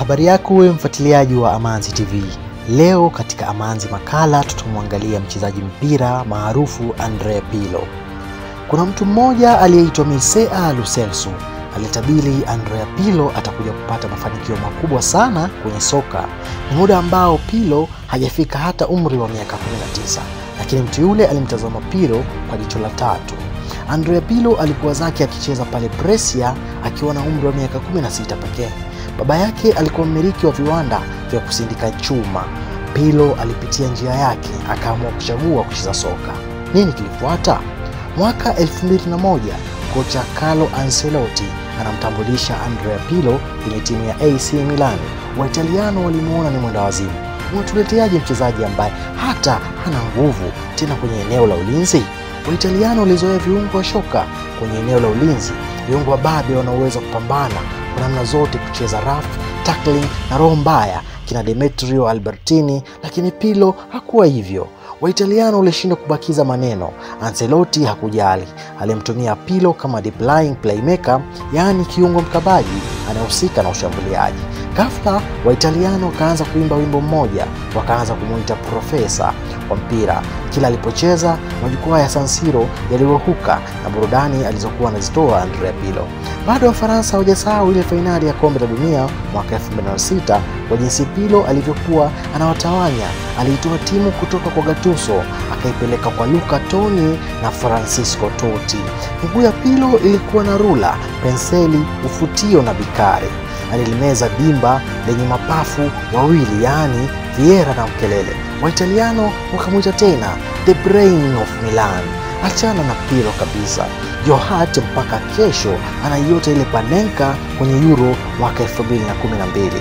Habari yako wewe mfuatiliaji wa Amanzi TV. Leo katika Amanzi makala tutamwangalia mchezaji mpira maarufu Andrea Pirlo. Kuna mtu mmoja aliyeitwa Mircea Lo Celso alitabiri Andrea Pirlo atakuja kupata mafanikio makubwa sana kwenye soka. Ni muda ambao Pirlo hajafika hata umri wa miaka 19, lakini mtu yule alimtazama Pirlo kwa jicho la tatu. Andrea Pirlo alikuwa zake akicheza pale Brescia akiwa na umri wa miaka 16 pekee. Baba yake alikuwa mmiliki wa viwanda vya kusindika chuma. Pirlo alipitia njia yake, akaamua kuchagua kucheza soka. Nini kilifuata? Mwaka 2001 kocha Carlo Ancelotti anamtambulisha Andrea Pirlo kwenye timu ya AC Milan. Waitaliano walimuona ni mwenda wazimu. Unatuleteaje mchezaji ambaye hata hana nguvu tena kwenye eneo la ulinzi? Waitaliano walizoea viungo wa shoka kwenye eneo la ulinzi, viungo wababe wanaoweza kupambana kwa namna zote, kucheza rough tackling na roho mbaya, kina Demetrio Albertini, lakini Pirlo hakuwa hivyo. Waitaliano walishindwa kubakiza maneno. Ancelotti hakujali, alimtumia Pirlo kama deep lying playmaker, yaani kiungo mkabaji anayehusika na ushambuliaji. Ghafla Waitaliano wakaanza kuimba wimbo mmoja, wakaanza kumuita profesa wa mpira. Kila alipocheza majukwaa ya San Siro yalirohuka na burudani alizokuwa anazitoa Andrea Pirlo. Bado Wafaransa hawajasahau ile fainali ya kombe la dunia mwaka 2006 kwa jinsi Pirlo alivyokuwa anawatawanya. Aliitoa timu kutoka kwa Gattuso akaipeleka kwa Luca Toni na Francisco Totti. Miguu ya Pirlo ilikuwa na rula, penseli, ufutio na bikari. Alilimeza dimba lenye mapafu wawili, yaani Vieira na Mkelele. Waitaliano wakamwita tena the brain of Milan. Achana na Pirlo kabisa. Johat mpaka kesho anaiota ile Panenka kwenye Euro mwaka 2012.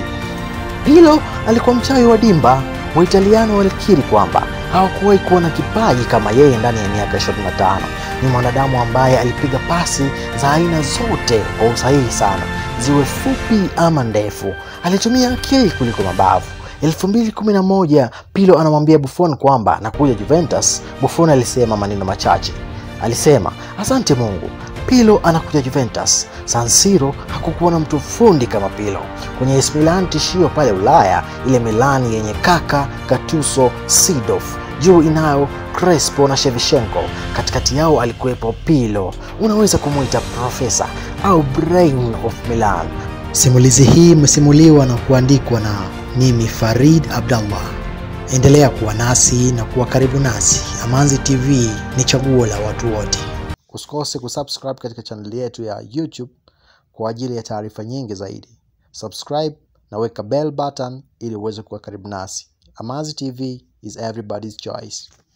Pirlo alikuwa mchawi wa dimba. Waitaliano walikiri kwamba hawakuwahi kuona kipaji kama yeye ndani ya miaka 25. Ni mwanadamu ambaye alipiga pasi za aina zote kwa usahihi sana, ziwe fupi ama ndefu. Alitumia akili kuliko mabavu. 2011 Pirlo anamwambia Buffon kwamba anakuja Juventus. Buffon alisema maneno machache, alisema asante Mungu, Pirlo anakuja Juventus. San Siro hakukuwa na mtu fundi kama Pirlo. Kwenye AC Milan tishio pale Ulaya, ile Milani yenye Kaka, Gattuso, Seedorf, juu inayo Crespo na Shevchenko, katikati yao alikuwepo Pirlo. Unaweza kumwita profesa au brain of Milan. Simulizi hii imesimuliwa na kuandikwa na mimi Farid Abdallah. Endelea kuwa nasi na kuwa karibu nasi. Amanzi TV ni chaguo la watu wote. Usikose kusubscribe katika chaneli yetu ya YouTube kwa ajili ya taarifa nyingi zaidi. Subscribe na weka bell button ili uweze kuwa karibu nasi. Amanzi TV is everybody's choice.